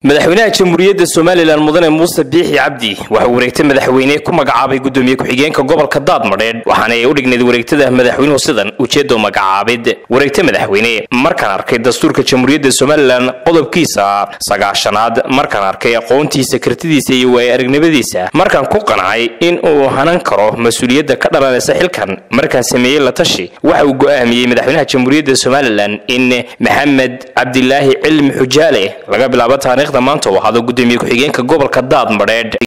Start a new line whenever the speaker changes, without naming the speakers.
madaxweynaha jamhuuriyadda somalilan mudane muuse biixi cabdi waxa uu wareegta madaxweyne ku magacaabay gudoomiye ku-xigeenka gobolka daadmadheedh waxaana ay u dhignayd wareegtada madaxweynuhu sidan ujeedo magacaabid wareegta madaxweyne markaan arkay dastuurka jamhuuriyadda somalilan qodobkiisa sagaashanaad markaan arkay aqoontiisa kartidiisa iyo waaya aragnimadiisa markaan ku qancay in uu hanan karo mas-uuliyadda ka dhalanaysa xilkan markaan sameeyey la tashi waxa uu go'aamiyey madaxweynaha jamhuuriyadda somalilan in maxamed cabdilaahi cilmi xujaale laga bilaabo taariikhda maanta uu ahaado gudoomiye ku-xigeenka gobolka daadmadheedh